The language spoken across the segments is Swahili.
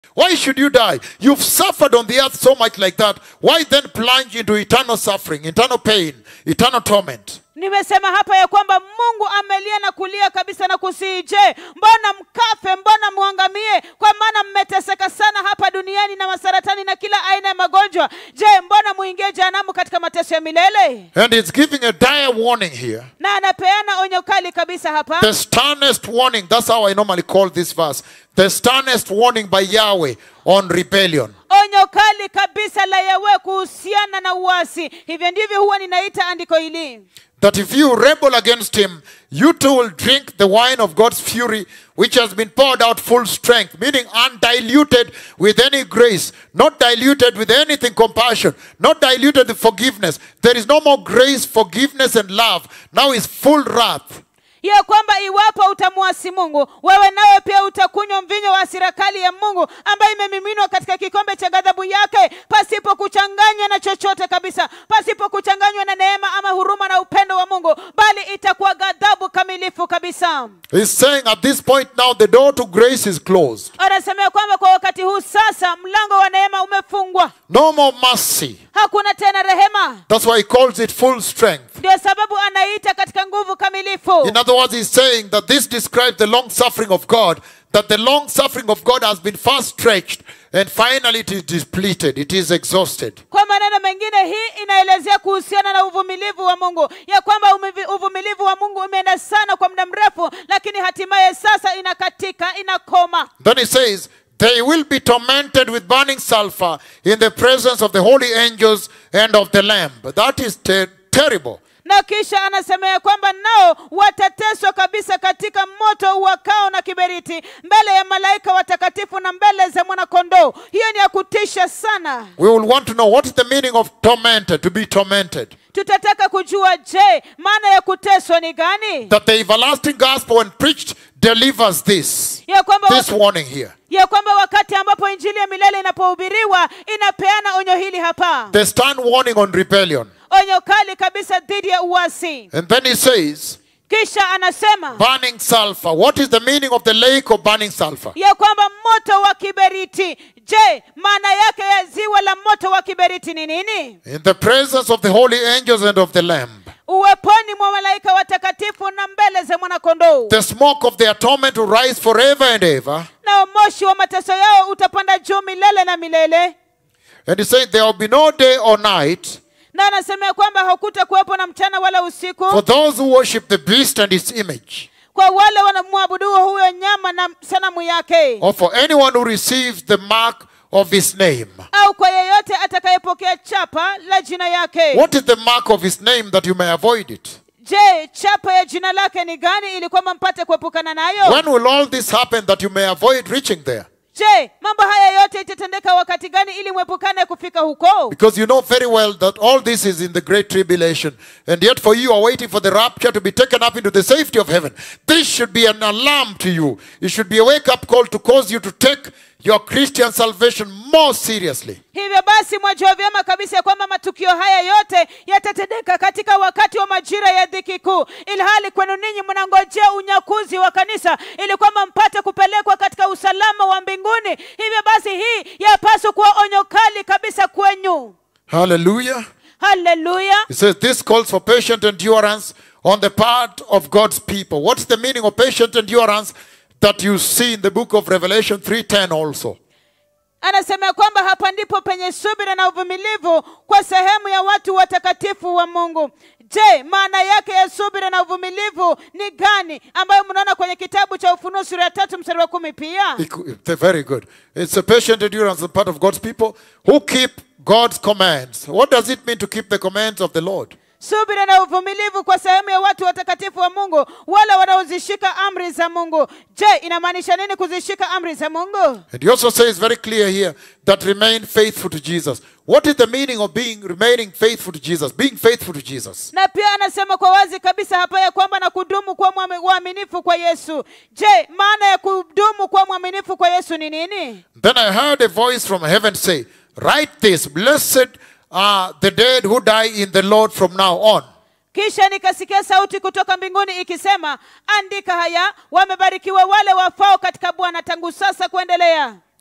Why should you die? You've suffered on the earth so much like that. Why then plunge into eternal suffering, eternal pain, eternal torment? nimesema hapa ya kwamba mungu amelia na kulia kabisa na kusihi je mbona mkafe mbona mwangamie kwa maana mmeteseka sana hapa duniani na masaratani na kila aina ya magonjwa je mbona muingie jehanamu katika mateso ya milele And it's giving a dire warning here. na anapeana onyo kali kabisa hapa The sternest warning. That's how I normally call this verse. The sternest warning by Yahweh on rebellion. onyo kali kabisa la yawe kuhusiana na uasi hivyo ndivyo huwa ninaita andiko hili That if you rebel against him, you too will drink the wine of God's fury, which has been poured out full strength, meaning undiluted with any grace, not diluted with anything compassion, not diluted with forgiveness. There is no more grace, forgiveness, and love. Now is full wrath. ya kwamba iwapo utamwasi mungu wewe nawe pia utakunywa mvinyo wa serikali ya mungu ambayo imemiminwa katika kikombe cha ghadhabu yake pasipo kuchanganywa na chochote kabisa pasipo kuchanganywa na neema ama huruma na upendo wa mungu bali itakuwa ghadhabu kamilifu kabisa He's saying at this point now the door to grace is closed. anasemea kwamba kwa wakati huu sasa mlango wa neema umefungwa No more mercy. hakuna tena rehema That's why he calls it full strength. ndio sababu anaita katika nguvu kamilifu In other words, he's saying that this describes the long suffering of God, that the long suffering of God has been far stretched and finally it is depleted, it is exhausted. kwa maneno mengine hii inaelezea kuhusiana na uvumilivu wa mungu ya kwamba umivi- uvumilivu wa mungu umeenda sana kwa muda mrefu lakini hatimaye sasa inakatika inakoma Then he says, They will be tormented with burning sulfur in the presence of the holy angels and of the Lamb. That is ter- terrible. na kisha anasema ya kwamba nao watateswa kabisa katika moto uwakao na kiberiti mbele ya malaika watakatifu na mbele za mwanakondoo hiyo ni ya kutisha sana We will want to know what is the meaning of tormented, to be tormented. tutataka kujua je maana ya kuteswa ni gani That the everlasting gospel, when preached, delivers this. ya kwamba This warning here. ya kwamba wakati ambapo injili ya milele inapohubiriwa inapeana onyo hili hapa The stern warning on rebellion. onyo kali kabisa dhidi ya uasi And then he says, kisha anasema burning sulfur. What is the meaning of the lake of burning sulfur? ya kwamba moto wa kiberiti je maana yake ya ziwa la moto wa kiberiti ni nini In the presence of the holy angels and of the Lamb. uweponi mwa malaika watakatifu na mbele za mwanakondoo The smoke of their torment will rise forever and ever. na moshi wa mateso yao utapanda juu milele na milele And he said, There will be no day or night na anasema ya kwamba hakuta kuwepo na mchana wala usiku for those who worship the beast and its image, kwa wale wanamwabudu huyo nyama na sanamu yake or for anyone who receives the mark of his name. au kwa yeyote atakayepokea chapa la jina yake What is the mark of his name that you may avoid it? je chapa ya jina lake ni gani ili kwamba mpate kuepukana nayo When will all this happen that you may avoid reaching there? je mambo haya yote itatendeka wakati gani ili mwepukane kufika huko Because you know very well that all this is in the great tribulation. And yet, for you are waiting for the rapture to be taken up into the safety of heaven. This should be an alarm to you. It should be a wake up call to cause you to take your Christian salvation more seriously. hivyo basi mwajua vyema kabisa ya kwamba matukio haya yote yatatendeka katika wakati wa majira ya dhiki kuu ilhali kwenu ninyi mnangojea unyakuzi wa kanisa ili kwamba mpate kupelekwa katika usalama wa mbinguni hivyo basi hii yapaswa kuwa onyo kali kabisa kwenyu Hallelujah. haleluya It says this calls for patient endurance on the part of God's people. What's the meaning of patient endurance that you see in the book of Revelation 3:10 also? anasema ya kwamba hapa ndipo penye subira na uvumilivu kwa sehemu ya watu watakatifu wa mungu je maana yake ya subira na uvumilivu ni gani ambayo mnaona kwenye kitabu cha ufunuo sura ya tatu mstari wa kumi pia They're very good. It's a patient endurance on the part of God's people who keep God's commands. What does it mean to keep the commands of the Lord? subira na uvumilivu kwa sehemu ya watu watakatifu wa mungu wale wanaozishika amri za mungu je inamaanisha nini kuzishika amri za mungu And he also says very clear here that remain faithful to Jesus. What is the meaning of being remaining faithful to Jesus? Being faithful to Jesus. na pia anasema kwa wazi kabisa hapa ya kwamba na kudumu kuwa mwami- waaminifu kwa yesu je maana ya kudumu kuwa mwaminifu kwa yesu ni nini Then I heard a voice from heaven say, Write this, blessed are the dead who die in the Lord from now on. kisha nikasikia sauti kutoka mbinguni ikisema andika haya wamebarikiwa wale wafao katika bwana tangu sasa kuendelea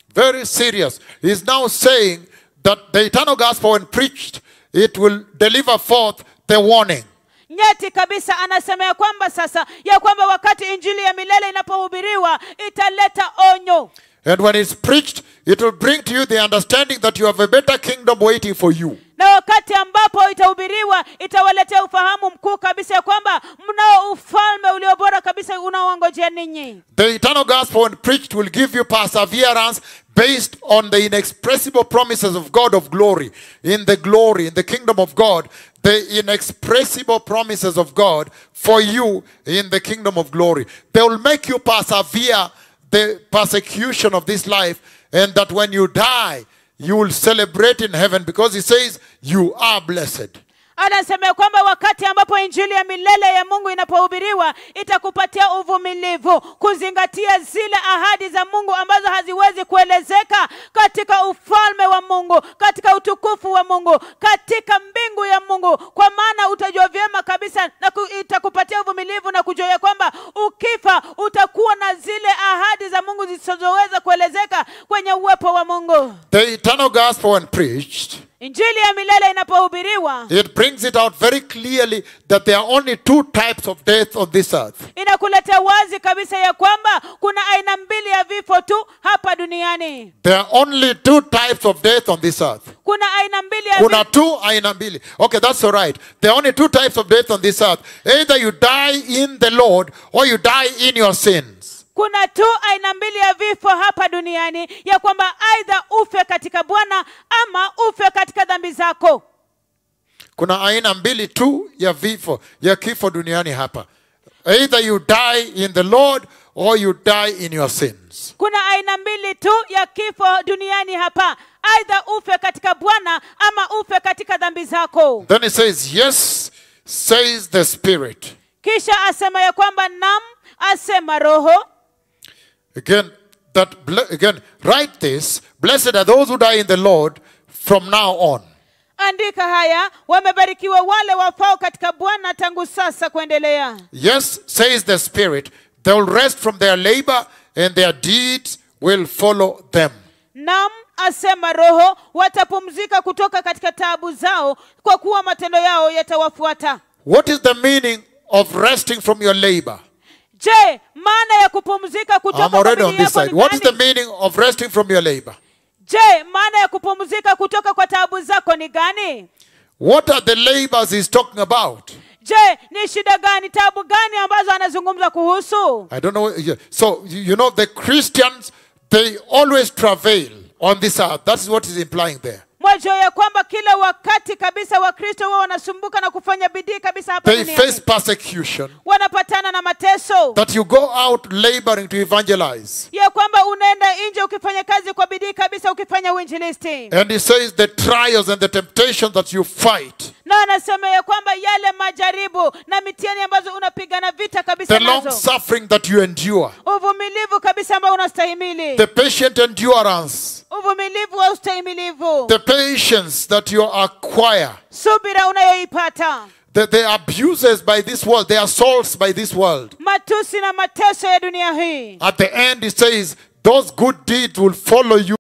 very serious. He's now saying that the eternal gospel, when preached, it will deliver forth the warning. nyeti kabisa anasema ya kwamba sasa ya kwamba wakati injili ya milele inapohubiriwa italeta onyo And when it's preached, it will bring to you the understanding that you have a better kingdom waiting for you. na wakati ambapo itahubiriwa itawaletea ufahamu mkuu kabisa ya kwamba mnao ufalme ulio bora kabisa unaowangojea ninyi The eternal gospel, when preached, will give you perseverance based on the inexpressible promises of God of glory. In the glory, in the kingdom of God, the inexpressible promises of God for you in the kingdom of glory. They will make you persevere the persecution of this life, and that when you die, you will celebrate in heaven because He says, You are blessed. anasema ya kwamba wakati ambapo injili ya milele ya mungu inapohubiriwa itakupatia uvumilivu kuzingatia zile ahadi za mungu ambazo haziwezi kuelezeka katika ufalme wa mungu katika utukufu wa mungu katika mbingu ya mungu kwa maana utajua vyema kabisa na ku, itakupatia uvumilivu na kujua ya kwamba ukifa utakuwa na zile ahadi za mungu zisizoweza kuelezeka kwenye uwepo wa mungu The eternal gospel, when preached, injili ya milele inapohubiriwa It brings it out very clearly that there are only two types of death on this earth. inakuletea wazi kabisa ya kwamba kuna aina mbili ya vifo tu hapa duniani There are only two types of death on this earth. kuna aina mbili ya Kuna vi- two aina mbili. Okay, that's all right. There are only two types of death on this earth. Either you die in the Lord or you die in your sins. kuna tu aina mbili ya vifo hapa duniani ya kwamba aidha ufe katika bwana ama ufe katika dhambi zako Kuna aina mbili tu ya vifo, ya kifo duniani hapa. Either you die in the Lord or you die in your sins. kuna aina mbili tu ya kifo duniani hapa aidha ufe katika bwana ama ufe katika dhambi zako Then it says, Yes, says the Spirit. kisha asema ya kwamba nam asema roho Again, that ble- again, write this. Blessed are those who die in the Lord from now on. andika haya wamebarikiwa wale wafao katika bwana tangu sasa kuendelea Yes, says the Spirit, they will rest from their labor and their deeds will follow them. nam asema roho watapumzika kutoka katika taabu zao kwa kuwa matendo yao yatawafuata What is the meaning of resting from your labor? je maana ya kupumzika kutoka I'm kwa already on bidii this yako side. ni What is the gani? meaning of resting from your labor? je maana ya kupumzika kutoka kwa taabu zako ni gani What are the labors he's talking about? je ni shida gani taabu gani ambazo anazungumza kuhusu I don't know. Yeah. So, you you know, the Christians, they always travail on this earth. That is what he's implying there. mwajua ya kwamba kila wakati kabisa wakristo huwa wanasumbuka na kufanya bidii kabisa hapa They duniani face persecution. wanapatana na mateso That you go out laboring to evangelize. ya kwamba unaenda nje ukifanya kazi kwa bidii kabisa ukifanya uinjilisti And he says the trials and the temptations that you fight, na anasema ya kwamba yale majaribu na mitihani ambazo unapigana vita kabisa the long nazo suffering that you endure, uvumilivu kabisa ambao unastahimili the patient endurance, uvumilivu wa ustahimilivu the patience that you acquire, subira unayoipata the, the abuses by this world, the assaults by this world. matusi na mateso ya dunia hii At the end, he says, those good deeds will follow you